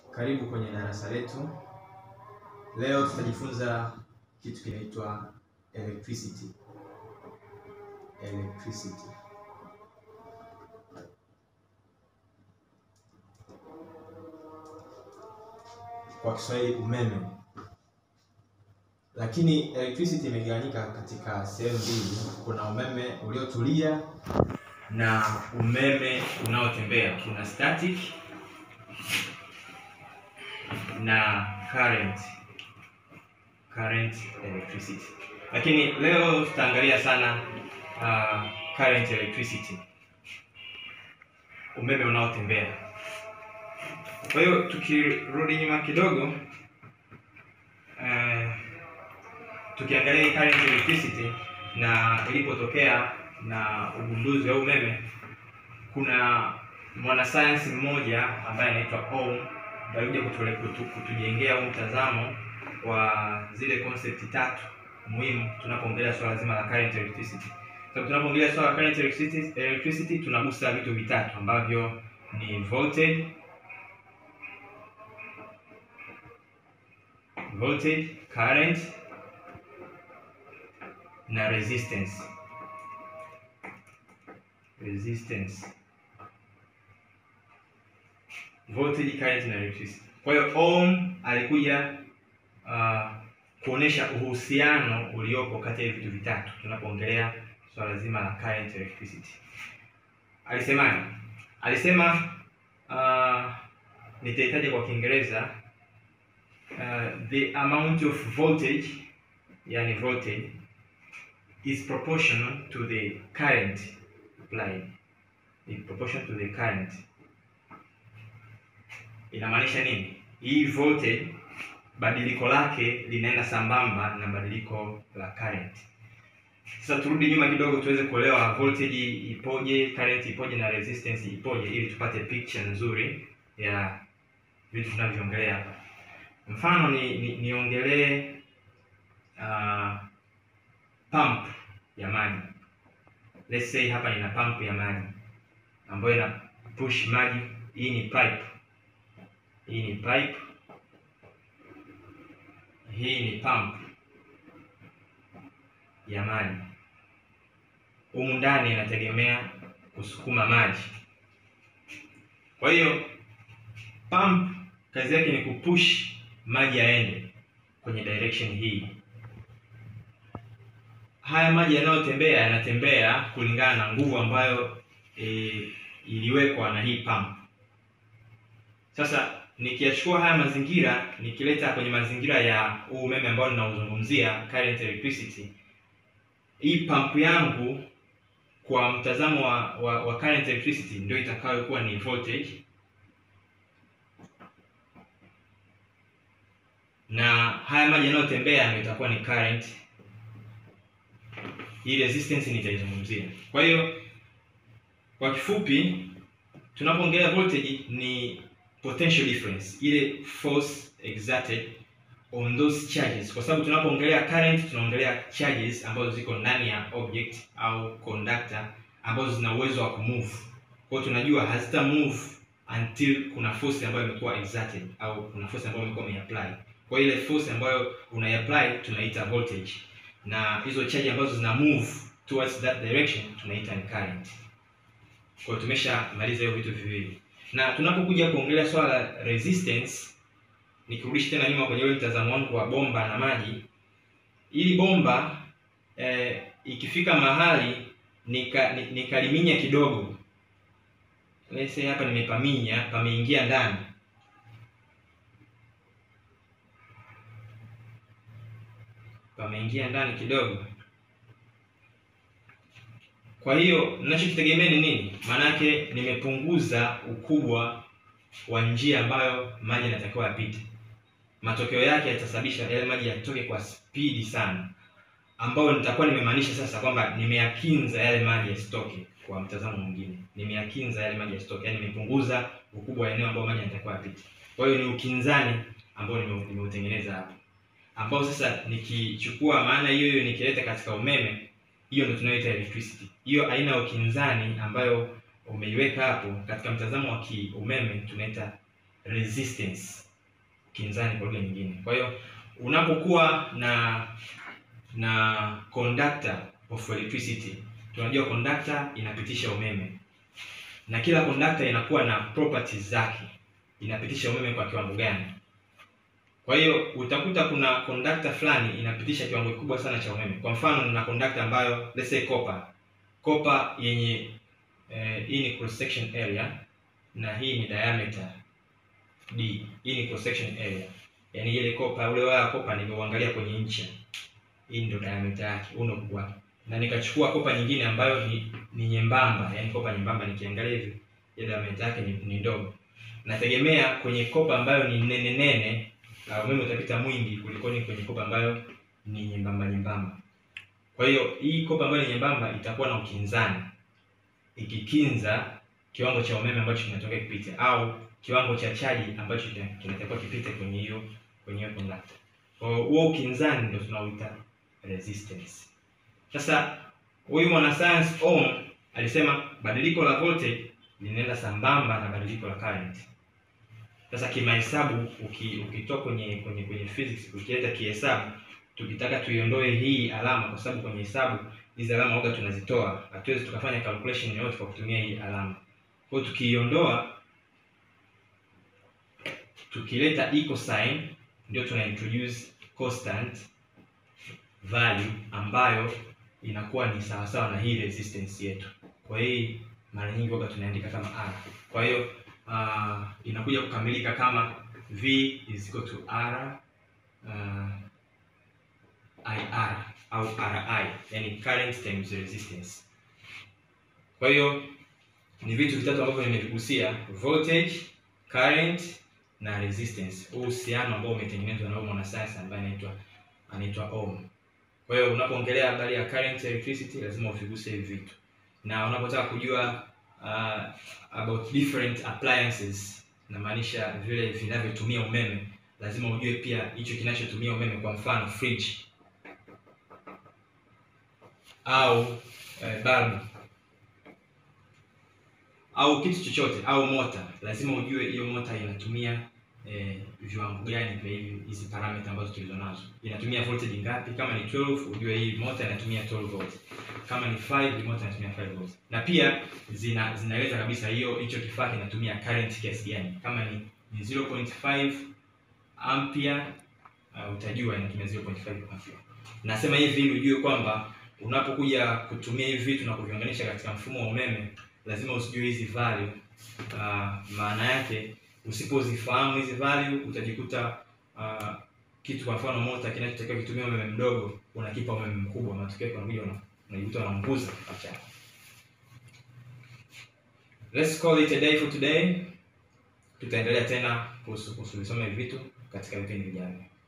Karibu kwenye darasa letu. Leo tutajifunza kitu kinaitwa electricity. Electricity. Kwa Kiswahili umeme. Lakini electricity imegawanyika katika sehemu mbili. Kuna umeme uliotulia na umeme unaotembea. Kuna static na current current electricity. Lakini leo tutaangalia sana uh, current electricity, umeme unaotembea. Kwa hiyo tukirudi nyuma kidogo, uh, tukiangalia hii current electricity na ilipotokea na ugunduzi wa umeme, kuna mwanasayansi mmoja ambaye anaitwa Ohm alikuja kutule kutu, kutujengea huu mtazamo wa zile concept tatu muhimu tunapoongelea swala zima la current electricity. Sababu tunapoongelea swala la current electricity, electricity tunagusa vitu vitatu ambavyo ni voltage, voltage, current na resistance. Resistance voltage, current na electricity. Kwa hiyo Ohm alikuja uh, kuonesha uhusiano uliopo kati ya vitu vitatu tunapoongelea swala zima la current electricity. Alisemaje? Alisema uh, nitahitaji kwa Kiingereza uh, the amount of voltage, yani voltage is proportional to the current applied. Is proportional to the current Inamaanisha nini? Hii voltage badiliko lake linaenda sambamba na badiliko la current. Sasa turudi nyuma kidogo tuweze kuelewa voltage ipoje, current ipoje na resistance ipoje ili tupate picture nzuri ya vitu tunavyoongelea hapa. Mfano ni, ni niongelee uh, pump ya maji. Let's say hapa nina pump ya maji ambayo ina push maji. Hii ni pipe hii ni pipe, hii ni pump ya maji. Humu ndani inategemea kusukuma maji. Kwa hiyo pump kazi yake ni kupush maji yaende kwenye direction hii. Haya maji yanayotembea yanatembea kulingana na nguvu ambayo e, iliwekwa na hii pump. Sasa nikiyachukua haya mazingira nikileta kwenye mazingira ya huu umeme ambao ninauzungumzia current electricity, hii pump yangu kwa mtazamo wa, wa, wa current electricity ndio itakayokuwa ni voltage, na haya maji yanayotembea ndio itakuwa ni current. Hii resistance nitaizungumzia. Kwa hiyo kwa kifupi, tunapoongelea voltage ni potential difference, ile force exerted on those charges, kwa sababu tunapoongelea current tunaongelea charges ambazo ziko ndani ya object au conductor ambazo zina uwezo wa kumove. Kwa hiyo tunajua hazita move until kuna force ambayo imekuwa exerted au kuna force ambayo imekuwa umeapply. Kwa ile force ambayo unaiapply tunaita voltage, na hizo charge ambazo zina move towards that direction tunaita ni current. Kwa hiyo tumeshamaliza hiyo vitu viwili na tunapokuja kuongelea swala la resistance, nikirudisha tena nyuma kwenye ule mtazamo wangu wa bomba na maji, ili bomba eh, ikifika mahali nika nikaliminya kidogo, let's say hapa nimepaminya, pameingia ndani, pameingia ndani kidogo. Kwa hiyo ninachokitegemea ni nini? Maanake nimepunguza ukubwa wa njia ambayo maji yanatakiwa yapite. Matokeo yake yatasababisha yale maji yatoke kwa spidi sana, ambayo nitakuwa nimemaanisha sasa kwamba nimeyakinza yale maji yasitoke. Kwa mtazamo mwingine, nimeyakinza yale maji yasitoke, yaani nimepunguza ukubwa wa eneo ambayo maji yanatakiwa yapite. Kwa hiyo ni ukinzani ambao nimeutengeneza hapo, ambao sasa nikichukua maana hiyo hiyo nikileta katika umeme hiyo ndio tunayoita electricity. Hiyo aina ya ukinzani ambayo umeiweka hapo katika mtazamo wa kiumeme tunaita resistance kinzani kwa lugha nyingine kwa hiyo unapokuwa na na conductor of electricity tunajua conductor inapitisha umeme na kila conductor inakuwa na properties zake inapitisha umeme kwa kiwango gani kwa hiyo utakuta kuna conductor fulani inapitisha kiwango kikubwa sana cha umeme kwa mfano na conductor ambayo let's say copper copper yenye eh, hii ni cross section area na hii ni diameter d hii ni cross section area yaani ile kopa ule waya kopa nimeuangalia kwenye ncha hii ndio diameter yake huu ndio ukubwa wake na nikachukua kopa nyingine ambayo ni, ni nyembamba yaani kopa nyembamba nikiangalia hivi ile diameter yake ni, ni ndogo nategemea kwenye kopa ambayo ni nene nene uh, umeme utapita mwingi kulikoni kwenye kopa ambayo ni nyembamba nyembamba kwa hiyo hii kopa ambayo ni nyembamba itakuwa na ukinzani ikikinza kiwango cha umeme ambacho kinatoka kipite au kiwango cha chaji ambacho kina- kinatakiwa kipite kwenye hiyo kwenye hiyo conductor. Kwa hiyo huo ukinzani ndio tunaoita resistance. Sasa huyu mwanasayansi Ohm alisema badiliko la voltage linaenda sambamba na badiliko la current. Sasa kimahesabu uki, ukitoa kwenye kwenye kwenye physics ukileta kihesabu tukitaka tuiondoe hii alama kwa sababu kwenye hesabu hizi alama waga tunazitoa hatuwezi tukafanya calculation yoyote kwa kutumia hii alama kwa hiyo tukiiondoa tukileta equal sign ndio tuna introduce constant value ambayo inakuwa ni sawasawa na hii resistance yetu kwa hii mara nyingi waga tunaandika kama r kwa hiyo uh, inakuja kukamilika kama v is equal to r uh, IR au RI, yani current times resistance. Kwa hiyo ni vitu vitatu ambavyo nimevigusia: voltage, current na resistance, huu uhusiano ambao umetengenezwa na huyu mwanasayansi ambaye anaitwa anaitwa Ohm. Kwa hiyo unapoongelea habari ya current electricity lazima uviguse hivi vitu, na unapotaka kujua uh, about different appliances, namaanisha vile vinavyotumia umeme, lazima ujue pia hicho kinachotumia umeme, kwa mfano fridge au eh, bulb au kitu chochote au mota, lazima ujue hiyo mota inatumia eh, viwango gani vya hivi hizi parameter ambazo tulizonazo. Inatumia voltage ngapi? Kama ni 12 ujue hii mota inatumia 12 volts. Kama ni 5 hii mota inatumia 5 volts. Na pia zina zinaeleza kabisa hiyo hicho kifaa kinatumia current kiasi gani. Kama ni, ni 0.5 ampere uh, utajua inatumia 0.5 ampere. Nasema hivi ili ujue kwamba unapokuja kutumia hivi vitu na kuviunganisha katika mfumo wa umeme lazima usijue hizi value. Uh, maana yake usipozifahamu hizi value utajikuta uh, kitu kwa mfano mota kinachotakiwa kitumia umeme mdogo unakipa umeme mkubwa, matokeo yake unakuja una- unajikuta unaunguza kifaa chako. Let's call it a day for today. Tutaendelea tena kuhusu kuhusu visoma hivi vitu katika vipindi vijavyo.